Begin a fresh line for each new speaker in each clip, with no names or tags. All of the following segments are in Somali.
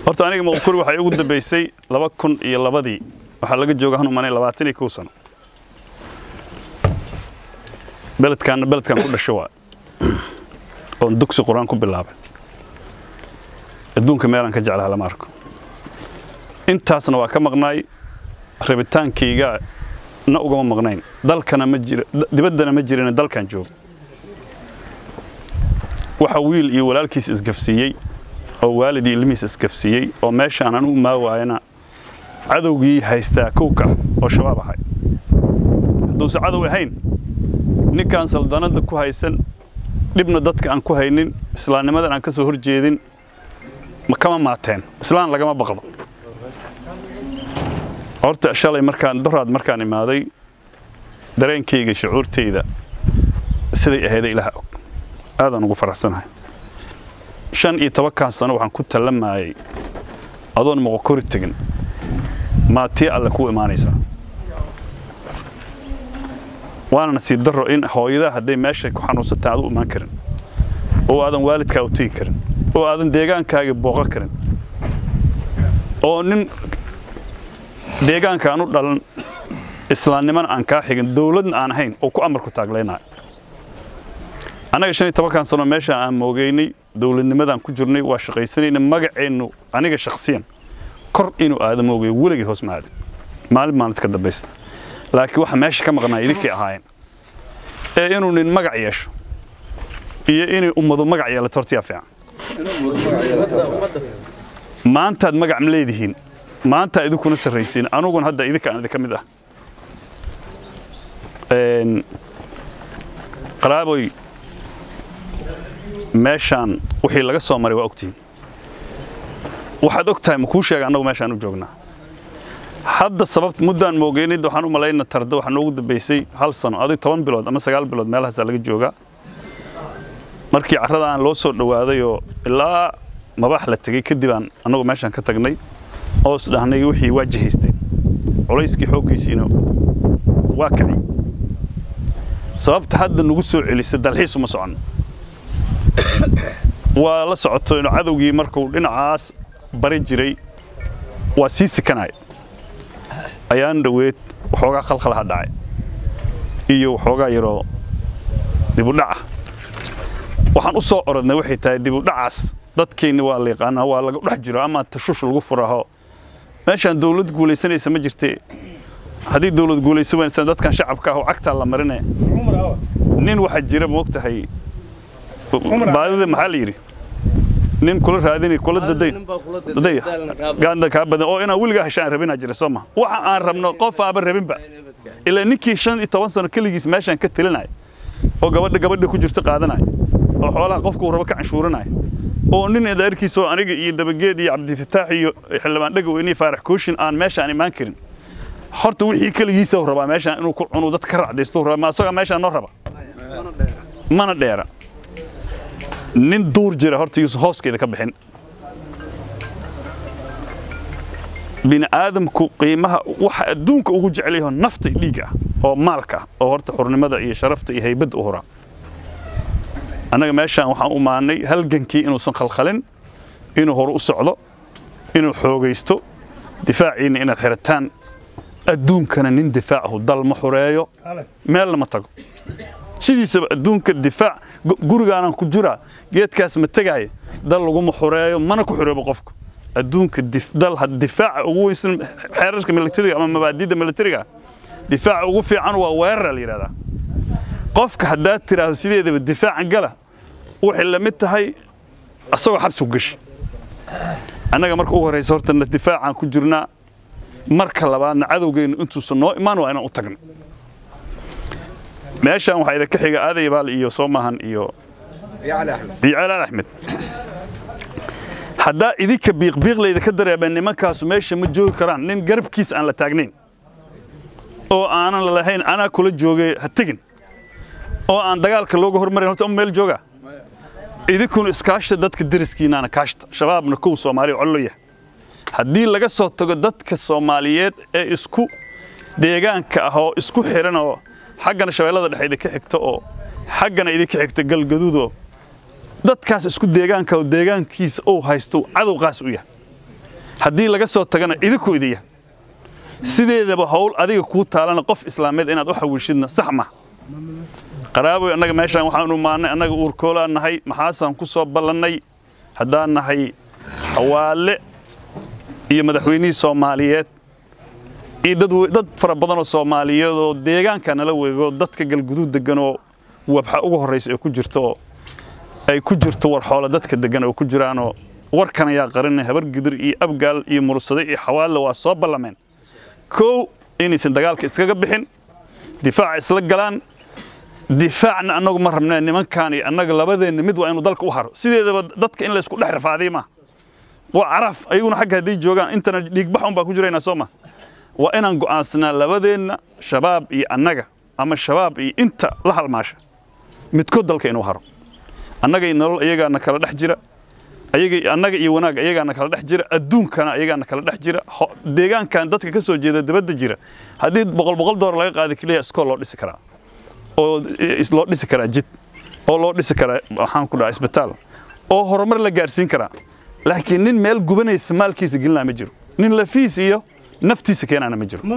horta aniga moqokuri waxay ugu dambaysay laba kun iyo labadii waxaa laga jooga hanu manay labaatan iyo kow sano beledkaanna beledkan ku dhasho waa oon dugsi qur-aan ku bilaabay adduunka meelaan ka jeclaha lama arko intaasna waa ka maqnaay rabitaankayga na ugama maqnayn dalkana ma jira dibaddana ma jirin dalkan jooga waxa wiil iyo walaalkiis isgafsiiyey oo waalid iyo ilmihiis isgafsiiyey oo meeshaan anugu maa waayana cadowgii haystaa kowka oo shabaab ahay hadduuse cadow ahayn ninkaan saldanadda ku haysan dhibna dadka aan ku haynin islaamnimadan aan ka soo hor jeedin ma kama maateen islaan lagama baqdo horta shalay markaan doraad markaan imaaday dareenkayga shucuurtayda siday ahayda ilaha og aadaan ugu faraxsanahay shan iyo tobankan sano waxaan ku tallamayay adoon moqokori tegin maa tii alle kuu imaanaysaa waana nasiib darro in hooyadaa hadday meesha ku xanuunsantaa aad u imaan karin oo aadan waalidkaa u tegi karin oo aadan deegaankaaga booqo karin oo nin deegaanka aan u dhalan islaamnimana aan kaa xigin dawladna aan ahayn oo ku amarku taaglaynayo annaga shan iyo tobankan sano meeshaan aan moogeynay dawladnimadaan ku jirnay waa shaqaysanayna magaceennu aniga shakhsiyan kor inuu aada moogay weligay hoos ma aadin maalin maalinta ka dambaysa laakiin waxa meesha ka maqnaa idinkay ahaayeen ee inuu nin magac yeesho iyo inay ummadu magac yeelato horta yaa fiican maantaad magac ma leedihiin maanta idinkuna sarraysiin anuguna hadda idinka aan idinka mid ah qaraaboy meeshaan wixii laga soo maray waa ogtihiin waxaad og tahay ma kuu sheega annagu meeshaan u joognaa hadda sababt muddaan moogeynid waxaan u malayna tarda waxaa noogu dambaysay hal sano adig toban bilood ama sagaal bilood meelahaasaa laga joogaa markii carrada aan loo soo dhowaaday oo ilaa mabaax la tegey kadib aan annagu meeshaan ka tagnay oo is dhahnay wixii waa jihaysteen culayskii xooggiisiina waa kacay sababta hadda nagu soo celisay dalxiis uma soconno waa la socoto inuu cadowgii markuu dhinacaas bari jiray waa sii sikanaya ayaan dhoweed waxoogaa khalkhalaha dhacay iyo waxoogaa yaroo dibudhaca waxaan u soo orodnay waxay tahay dibudhacaas dadkeenni waa la yaqaanaa waa laga dhex jiro ama tashush lagu furaho meeshaan dawlad guulaysanaysa ma jirtee haddii dawlad guulaysan waysan dadkan shacabka ah oo cagtaa la marine nin waxaa jira ma og tahay baadida maxaa la yidhi nin kula raadini kula daday daday gaanda kaa badan oo inaan weligaa heshaan rabinaa jira soo ma waxa aan rabno qof aaba rabinba ilaa ninkii shan iyo toban sano keligiis meeshaan ka telinaya oo gabadha gabadha ku jirto qaadanaya oo xoolaha qofka uu rabo ka canshuuranaya oo nin adeerkiisa oo aniga iyo dabageed iyo cabdifataax iyo xildhibaan dhagaweyne iyo faarax kooshin aan meeshaan imaan karin horta wixii keligiisa rabaa meeshaan inuu ku cunu dad ka racdaysto rabaa ma asagaa meeshaan noo raba mana dheera nin duur jira horta yuusan hooskeeda ka bixin bini aadamku qiimaha waxa adduunka ugu jecel yaho nafta dhiigga ah oo maalka ah oo horta xurnimada iyo sharafta iyo haybadda u horaa annaga meeshaan waxaan u maannay halgankii inuusan khalkhalin inuu hore u socdo inuu xoogaysto difaaciinna inaad xirataan adduunkana nin difaacahu dal ma xureeyo meelna ma tago sidiisaba adduunka difaac gurigaanaan ku jiraa geedkaas ma tegaayo dal laguma xureeyo mana ku xuroobo qofka adduunka dal difaaca ugu weysan xeerarka militariga ama mabaadiida militariga difaaca ugu fiican waa weerara la yidhahdaa qofka haddaad tiraahdo sideedaba difaacan gala waxay la mid tahay asagoo xabsi ku gashi annaga marka ugu horraysa horta difaacaan ku jirnaa marka labaadna cadowgeennu intuusan noo imaan waa inaan u tagno meeshaan waxaa idinka xiga aaday baal iyo soomahan iyo iyo calaal axmed haddaa idinka biiqbiiqlayda ka dareemeen nimankaasu meesha ma joogi karaan nin garabkiis aan la taagnayn oo aanan lalahayn anaa kula joogay ha tegin oo aan dagaalka looga hormarin horta meel jooga idinkuna iskaashta dadka deriskiinaana kaashta shabaabna kow soomaaliya collo yahay haddii laga soo tago dadka soomaaliyeed ee isku deegaanka ah oo isku xiran oo xaggana shabeellada dhexe idinka xigta oo xaggana idinka xigta galgaduudoo dadkaas isku deegaanka oo deegaankiisa uu haysto cadow qaas u yahay haddii laga soo tagana idinku idiya sideedaba howl adiga kuu taalana qof islaameed inaad u xawiishidna sax ma qaraaboy annaga meeshaan waxaan u maannay annaga uurkoolaan nahay maxaasaan ku soo ballannay haddaan nahay xawaale iyo madaxweynihii soomaaliyeed iyo dad dad fara badanoo soomaaliyeed oo deegaanka nala weego dadka galguduud deganoo wabxa ugu horraysa ay ku jirto oo ay ku jirto war xoolo dadka degan oo ku jiraanoo warkan ayaa qarinay habar gidir iyo abgaal iyo mursade iyo xawaalle waa soo ballameen kow inaysan dagaalka iskaga bixin difaaca isla galaan difaacna annagu ma rabnee nimankaan iyo annaga labadeenna mid waa inuu dalka u haro sideedaba dadka in laysku dhex rafaadiy maaha waa caraf ayaguna xagga hadday joogaan intana dhiigbax un baa ku jiraynaa soo ma waa inaan go'aansanaa labadeenna shabaab iyo annaga ama shabaab iyo inta la halmaasha midkood dalka inuu haro annagay nolol iyagaana kala dhex jira annaga iyo wanaag iyagaana kala dhex jira adduunkana iyagaana kala dhex jira deegaankan dadka ka soo jeeda dabadda jira haddii boqol boqol doolar laga qaada keliya iskool loo dhisi karaa oo loo dhisi karaa jid oo loo dhisi karaa waxaan ku dhahaa isbitaal oo horumar la gaarsiin karaa laakiin nin meel gubanaysa maalkiisa gelinaa ma jiro nin lafiis iyo naftiisa keenaana ma jiro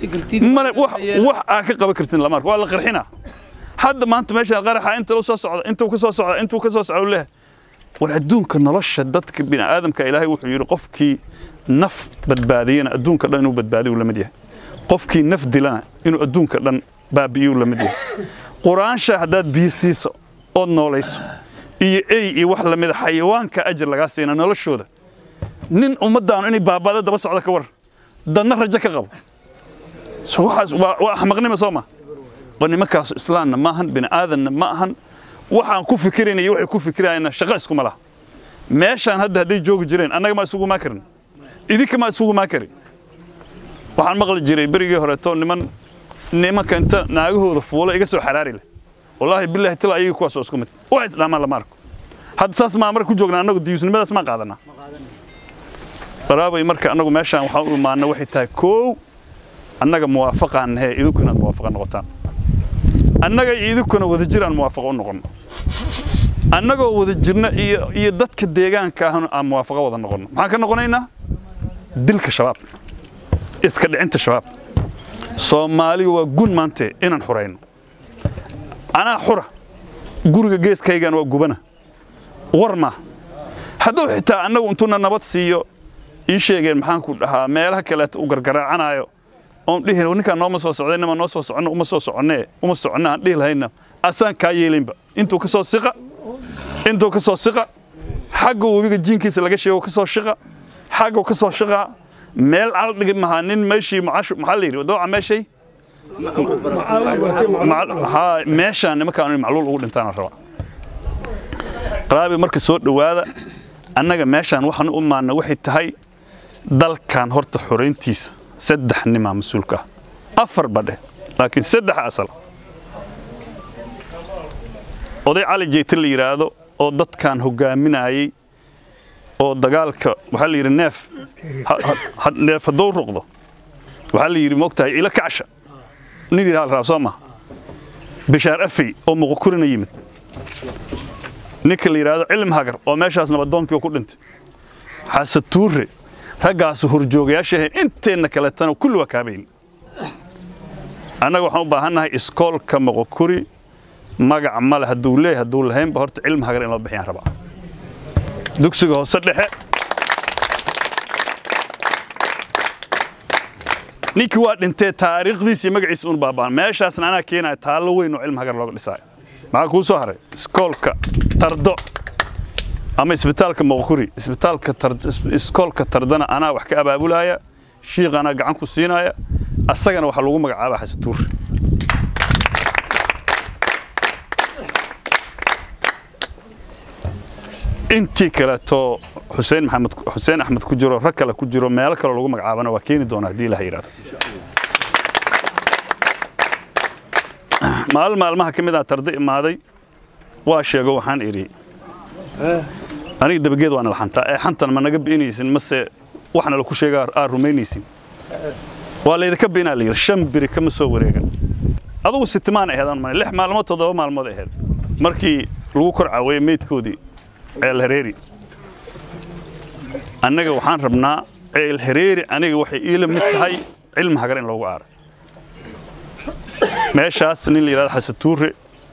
wax aa ka qaban kartin lama arko waa la qarxinaa hadda maanta meeshaan qaraxa inta la soo socda intuu ka soo socda intuu ka soo socda leh war adduunka nolosha dadka bini'aadamka ilaahay wuxuu yidhi qofkii naf badbaadiyana adduunka dhan inuu badbaadiyu la mid yahay qofkii naf dilana inuu adduunka dhan baabi'iyuu la mid yahay quraansha haddaad biyo siiso ood noolayso iyo ey iyo wax lamida xayawaanka ajir lagaa siina noloshooda nin ummaddaanu inay baaba'da daba socda ka war dadna rajo ka qabo waxaas waa axmaqnima soo ma oo nimankaasu islaamna ma ahan bini'aadanna ma ahan waxaan ku fikirayna iyo waxay ku fikirayana shaqo iskuma laha meeshaan hadda hadday joogi jireen annaga ma isugu maa karin idinka ma isugu maa karin waxaan maqli jiray berigii horeeto niman nimanka inta naagahooda fuula iga soo xaraari leh wallaahi bilaahi tila ayaga kuwaas oo isku mid wax isdhaamaan lama arko hadda saas maa marka ku joognaa annagu diyuusnimadaas maan qaadanaa qaraabay marka annagu meeshaan waxaan u imaana waxay tahay koow annaga muwaafaqaan nahe idinku inaad muwaafaqa noqotaan annaga iyo idinkuna wadajir aan muwaafaqo u noqonno annagoo wada jirna iyo iyo dadka deegaanka ahna aan muwaafaqo wada noqonno maxaan ka noqonaynaa dilka shabaab iska dhicinta shabaab soomaaliga waa gun maante inaan xurayno anaa xura guriga geeskaygan waa gubana war ma hadduu xitaa annagu intuuna nabad siiyo ii sheegeen maxaan ku dhahaa meelaha kaleeto u gargaraacanaayo oon dhihi ninkaan nooma soo socday nima noo soo soconno uma soo soconnee uma soconno aan dhihi lahayna asaan kaa yeelinba intuu ka soo siqa intuu ka soo siqa xagga webiga jiinkiisa laga sheego ka soo shiqa xaggu ka soo shiqaa meel cal dhigi maha nin meeshii maxaa la yidhi dooca meeshay meeshaan nimankaan in macluul ugu dhintaana raba qaraabi marka soo dhowaada annaga meeshaan waxaan u imaana waxay tahay dalkan horta xorayntiisa saddex nimaa mas-uulka ah afar badhe laakiin saddex asal oday cali jeyte la yidhaahdo oo dadkan hogaaminayey oo dagaalka waxaa la yidhi neef neef hadduu ruqdo waxaa la yidhi moogtahay ila kacsha nin yidhaha la raab soo maha bishaar afey oo muqokurina yimid ninka la yidhaahdo cilm hagar oo meeshaas nabadoonkii ku dhintay xasan tuure raggaasu horjoogayaasha ahayn inteenna kaleetana kulli waa kaabayn annaga waxaan u baahannahay iskoolka moqokuri magac male hadduu leeyahay hadduu lahaynba horta cilmi hagar in loo bixiyaan rabaa dugsiga hoose dhexe ninkii waa dhintee taariikhdiisii magaciisa uun baaba'an meeshaasna anaa keenaya taallo weyn oo cilmi hagar looga dhisaayo maxaa kuu soo haray iskoolka tardo ama isbitaalka moqokuri isbitaalka iskoolka tardana anaa wax ka abaabulaya shiiq anaa gacan ku siinaya asagana waxaa lagu magacaabaa xasatuur intii kaleeto xuseen maxamed xuseen axmed ku jiro rag kale ku jiro meelo kale lagu magacaabana waa keeni doona haddii ilaha yidhahdo maalin maalmaha ka mid ah tarda imaaday waa sheego waxaan idhi aniga dabageed waana la xantaa ee xantan ma naga bi'inaysin mase waxna laku sheegaa aa rumaynaysin waa laydinka bi'inaa la yidhi shan biri kama soo wareegan adugu sitimaan aheedaan ma lix maalmood toddoba maalmood aheed markii lagu kor caawayey meydkoodii ceel hareeri annaga waxaan rabnaa ceel hareeri aniga waxay iila mid tahay cilmi hagar in loogu aaray meeshaas nin la yidhahdo xasatuure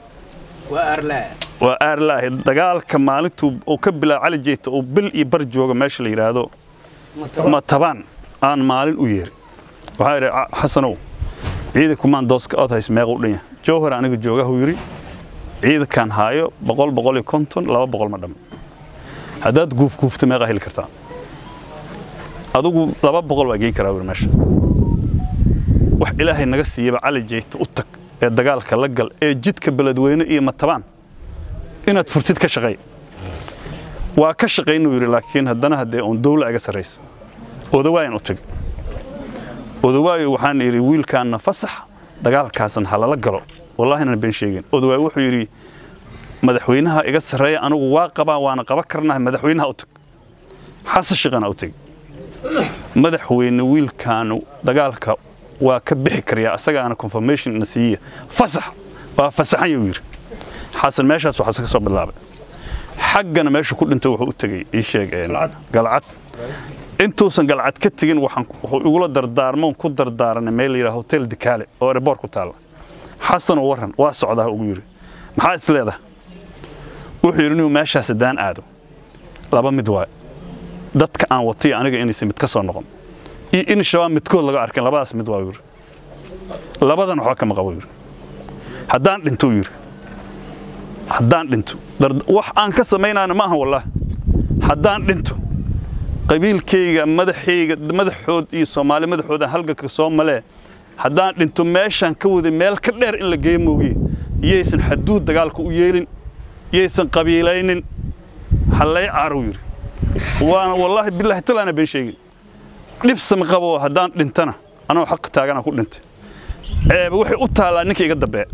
waa aarlaahi dagaalka maalintuu uu ka bilaabo cali jeeta uu bil iyo bar jooga meesha la yidhaahdo matabaan aan maalin u yeeri waxaa idhi xasanow ciidankumaan dooska ood hays meeqa u dhan yahay jowhar aniga joogahuu yidhi ciidankaan haayo boqol boqol iyo konton laba boqol ma dhamma haddaad guufguufta meeqaa heli kartaa adugu laba boqol waa geyn karaa wuri meesha wax ilaahay naga siiyaba cali jeyta u tag ee dagaalka la gal ee jidka beledweyne iyo matabaan inaad furtid ka shaqay waa ka shaqaynuu yidhi laakiin haddana haddee uun dawla iga sarraysa odawaayan u tag odawaayo waxaan yidhi wiilkaanna fasax dagaalkaasan ha lala galo wallaahina been sheegin odawaay wuxuu yidhi madaxweynaha iga sarreeya anigu waa qabaa waana qaban karnaha madaxweynaha u tag xasan shiqana u tag madaxweyne wiilkaanu dagaalka waa ka bixi karyaa asagaana confirmation na siiya fasax waa fasaxan yuu yidhi xasan meeshaas waxaase ka soo bilaabay xaggana meesha ku dhintay wuxuu u tegey ii sheeg galcad intuusan galcad ka tegin waxaan wuxuu igula dardaarmoon ku dardaaranay meel la yidhaha hotel dikaale oo airboort ku taalla xasan oo warran waa socdaa ugu yidhi maxaa is leedahay wuxuu yidhi inuu meeshaas haddaan aado laba mid waay dadka aan watay aniga inaysan mid ka soo noqon iyo in shabaab midkood laga arkin labadaas mid waa yidhi labadan waxba kama qabo yidhi haddaan dhinto yidhi haddaan dhinto wax aan ka samaynayna ma aha wallaahi haddaan dhinto qabiilkayga madaxayga madaxood iyo soomaali madaxooda halganka soo malee haddaan dhinto meeshaan ka waday meel ka dheer in la geeyo moogiye iyaysan xaduud dagaalka u yeelin iyaysan qabiilaynin hallay caarow yidhi waana wallaahi bilaahi talaana been sheegin dhibsama qabo haddaan dhintana anoo xaq taagana ku dhintay ceeba waxay u taallaa ninka iga dambeeya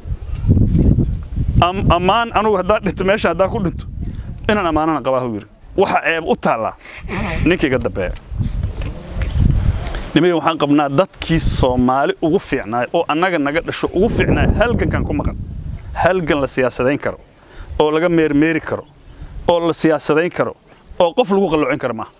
ammaan anugu haddaan dhinto meesha haddaan ku dhinto inaan ammaanana qabaahu yidhi waxa ceeb u taallaa ninka iga dambeeya nimaya waxaan qabnaa dadkii soomaali ugu fiicnaay oo annaga naga dhasho ugu fiicnaay halgankan ku maqan halgan la siyaasadayn karo oo laga meermeeri karo oo la siyaasadayn karo oo qof lagu qalloocin karo maaha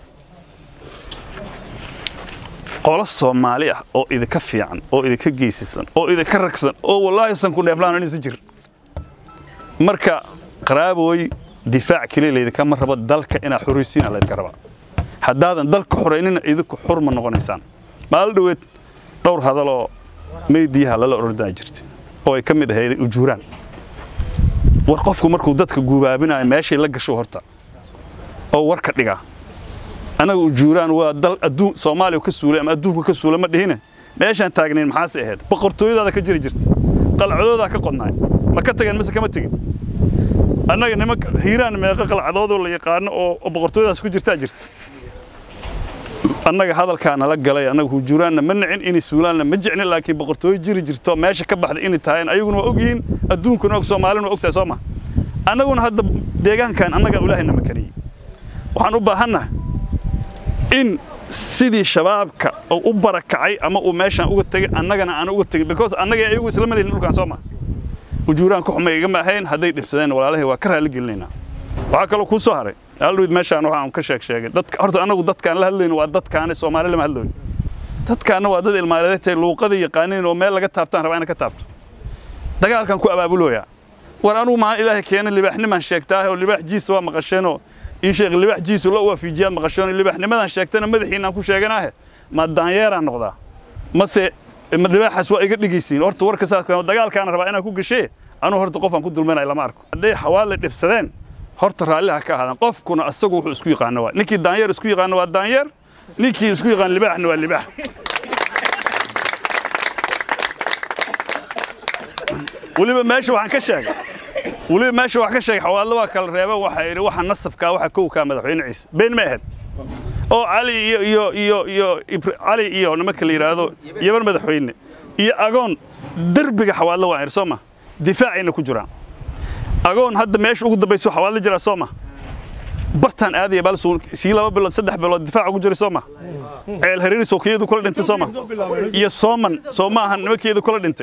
qolo soomaali ah oo idinka fiican oo idinka geysisan oo idinka ragsan oo wallaahi san ku dheeflaan inaysa jir marka qaraabooy difaac keliya laydinkama rabo dalka inaad xoraysiin aa laydinka rabaa haddaadan dalka xoraynina idinku xur ma noqonaysaan maalin dhoweed dhowr hadaloo meydiyaha lala orordaa jirta oo ay ka mid ahayd ujuuraan war qofku markuu dadka gubaabinayo meeshay la gasho horta oo warka dhigaa anaga ujuuraan waa dal adduun soomaaliya ka suulay ama adduunka ka suulay ma dhihine meeshaan taagnayn maxaase ahayd boqortooyadaada ka jiri jirta qalcadoodaa ka qodnaay ma ka tageen mise kama tegin annaga nimanka hiiraan meeqa qalcadoodoo la yaqaano oo boqortooyadaas ku jirtaa jirta annaga hadalkaa nala galay annaga hujuuraanna ma nicin inay suulaanna ma jecnin laakiin boqortooyo jiri jirto meesha ka baxday inay tahay ayaguna waa ogyihiin adduunkuna og soomaalina waa ogtahay soo ma annaguna hadda deegaankan annagaa ilaahayna makaniyey waxaan u baahannahay in sidii shabaabka uu u barakacay ama uu meeshaan uga tegay annagana aan uga tegin because annaga ayagu isla malihnin dhulkaan soo ma ujuuraan ku xumay igama ahayn hadday dhibsadeen walaalahay waa ka raali gelinaynaa waxaa kaloo kuu soo haray aldhawid meeshaan waxaan ka sheeg sheegay dadka horta annagu dadkaan la hadlayno waa dadkaane soomaali lama hadlayno dadkaana waa dad ilmaaleedtay luuqada yaqaaniin oo meel laga taabtaan rabaa ina ka taabto dagaalkan ku abaabulooyaa war anugu maalin ilaahay keena libaaxnimaan sheegtaahe oo libaax jiisa waa maqasheenoo ii sheeg libaax jiisu la waafiijiyaad maqasheenoo libaaxnimadan sheegtana madaxiinaan ku sheeganaahe ma daanyeeraan noqdaa mase libaaxaas waa iga dhigaysiin horta warka saas dagaalkaana rabaa inaan ku gashee anuu horta qofaan ku dulmanay lama arko hadday xawaale dhibsadeen horta raalliha ka ahaadaan qofkuna asagu wuxuu isku yaqaano waa ninkii daanyeer isku yaqaano waa daanyeer ninkii isku yaqaan libaaxna waa libaax weliba meesha waxaan ka sheegay weliba meesha waxaan ka sheegay xawaalada waa kala reeba waxa yidhi waxa nasabkaa waxa kowkaa madaxweyne ciise been ma ahayd oo cali iyo iyo iyo iyo cali iyo nimanka la yidhaahdo yaban madaxweyne iyo agoon derbiga xawaalada waa yidhi soo ma difaacayna ku jiraan agoon hadda meesha ugu dambayso xawaadla jiraa soo ma bartaan aadaya balsuun sii laba bilood saddex bilood difaac ugu jiray soo ma ceel hariiri sookiyadu kula dhintay soo ma iyo sooman soo ma ahan nimankeedu kula dhintay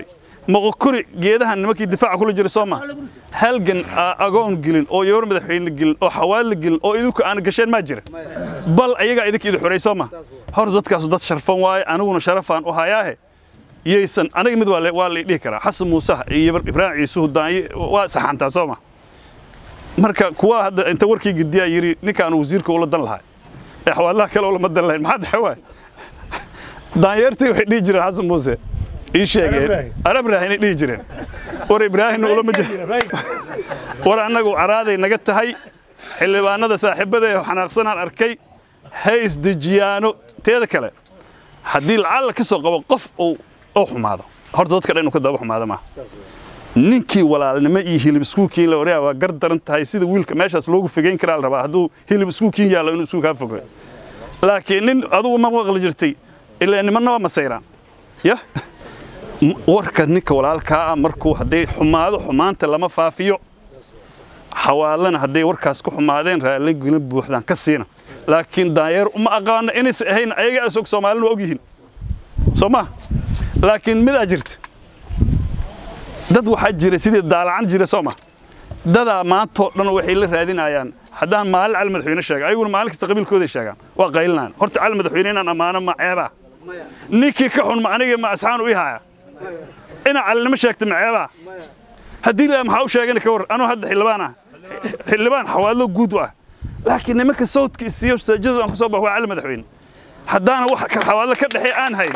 moqokuri geedahan nimankii difaaca kula jira soo ma halgan aa agoon gelin oo yobar madaxweyne gelin oo xawaadla gelin oo idinku aan gasheen maa jira bal ayagaa idinka idi xoray soo ma hor dadkaasu dad sharfan waaye aniguna sharafaan u hayaahe yaysan aniga mid waa la- waa la dhihi karaa xasan muusaha iyo yabar ibraahim ciisuhu daanye waa saxantaa soo ma marka kuwa hadda inta warkii gediyaa yidhi ninkaan wasiirka ula dan lahaa ee xawaadlaha kale ulama dan lahayn maxaa dhexe waay daanyeertii waxay dhihi jireen xasan muuse ii sheegeen arab raahinay dhihi jireen war ibraahimna ulama jir war annagu caraaday naga tahay xildhibaanada saaxiibada ee xanaaqsanaan arkay hays dejiyaano teeda kale haddii lacalla ka soo qabo qof uu uu xumaado horta dadka dhan inuu ka daba xumaado maaha ninkii walaalnimo iyo hilib iskuulkiin la wareega waa gar daran tahay sida wiilka meeshaas loogu fogeyn karaa la rabaa hadduu hilib iskuulkiin yaallo inuu iskuul kaa fogeeyo laakiin nin adugu ma maqli jirtay ilaa nimanna waa masayraan ya M- warka ninka walaalkaa ah markuu hadday xumaado xumaanta lama faafiyo xawaalana hadday warkaas ku xumaadeen raalligelin buuxdaan ka siina laakiin daanyeer uma aqaano inaysa ahayn ayaga isog soomaalina waa og yihiin soo ma laakiin midaa jirta dad waxaa jira sidii daalacan jira soo ma dadaa maantoo dhan waxay la raadinayaan haddaan maalin cali madaxweyne sheega ayaguna maalin kasta qabiilkooday sheegaan waa qaylinaan horta cali madaxweyne inaan ammaano ma ceebaa ninkii ka xun ma aniga ma asxaan u ihaya inaa calinimo sheegta ma ceebaa haddii la maxaa u sheegani ka war anuu hadda xildhibaan ah xildhibaan xawaadlo guud u ah laakiin nimanka sawdka isiyo saajadu aan ku soo baxo waa cali madaxweyne haddaana wax ka xawaadlo ka dhexeey aan hayn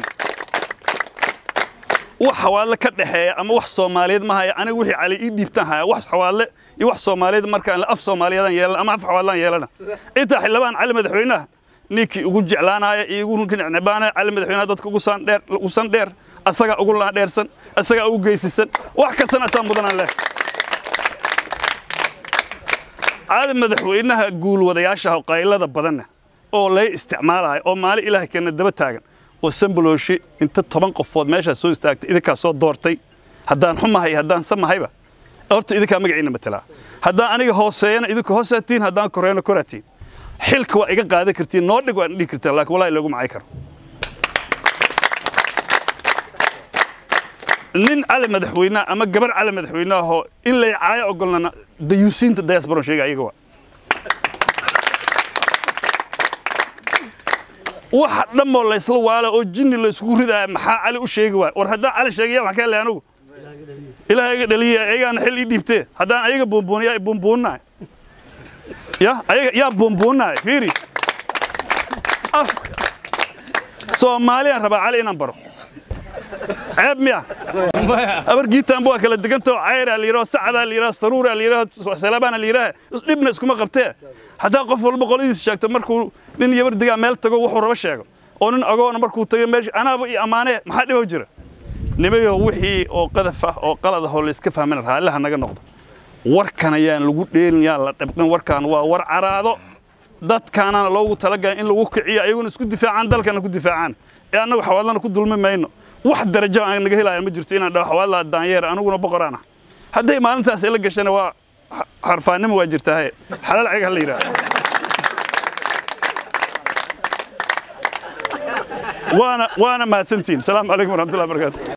wax xawaadle ka dhexeeya ama wax soomaaliyeed ma haya aniga wixii cali ii dhiibtaan haya wax xawaadle iyo wax soomaaliyeed markaan af soomaaliyeedaan yeelana ama af xawaadlaan yeelana intaa xildhibaan cali madaxweynaha ninkii ugu jeclaanaya iyo ugu necbaanaya cali madaxweynaha dadka ugu san dheer ugu san dheer asagaa ugu laan dheersan asagaa ugu geysisan wax kastana asaa mudanaan leh cali madaxweynaha guulwadayaasha qaylada badanna oo lay isticmaalayo oo maalin ilaahay keena daba taagan oo sambalooshi inta toban qofood meeshaa soo istaagtay idinkaa soo doortay haddaan xumahay haddaan samahayba horta idinkaa magaciina matelaa haddaan aniga hooseeyana idinka hoosaatiin haddaan koreyna koraatiin xilka waa iga qaadan kartiin noo dhig waan dhihi kartaa laakiin walaahi loogu macay karo nin cali madaxweynaha ama gabar cali madaxweynaahoo in lay caayo ogolnana dayuusiinta diasporan sheega ayaga waa waxa dhammoo laysla waala oo jinni layskugu ridaaya maxaa cali u sheegi waay war haddaan cali sheegaya waxaan ka helay anugu ilaahay iga dhaliya ayagaana xil ii dhiibtee haddaan ayaga buunbuuniya buunbuunnaay ya ayaga yaa buunbuunnaay fiiri af soomaaliyaan rabaa cali inaan baro ceeb miya abar giitaanba waa kala degantao cayraa la yidhaho sacdaa la yidhaho saruuraa la yidhaho salaabaana la yidhaha dhibna iskuma qabtee haddaa qof walba qoladiisa sheegto markuu nin yabar degaa meel tago wuxuu raba sheego oo nin agoona markuu tago meesha anaaba iyo ammaanee maxaa dhibo jira nimayo wixii oo qadaf ah oo qalad ah oo layska fahmana raalliha naga noqdo warkan ayaan lagu dheelin yaan la dhabqin warkan waa war caraado dadkaanana loogu talagalay in lagu kiciyo ayaguna isku difaacaan dalkana ku difaacaan ee annagu xawaadlana ku dulmi mayno wax darajo aan naga helaya ma jirto inaan dhaho xawaadlaa daanyeer aniguna boqoraan ah hadday maalintaas ila gashana waa xarfaannimo waa jirtaahe xalaal cega ha la yidhaha waana waana mahadsantihin asalaamu calaykum waraxmatullahi barakatu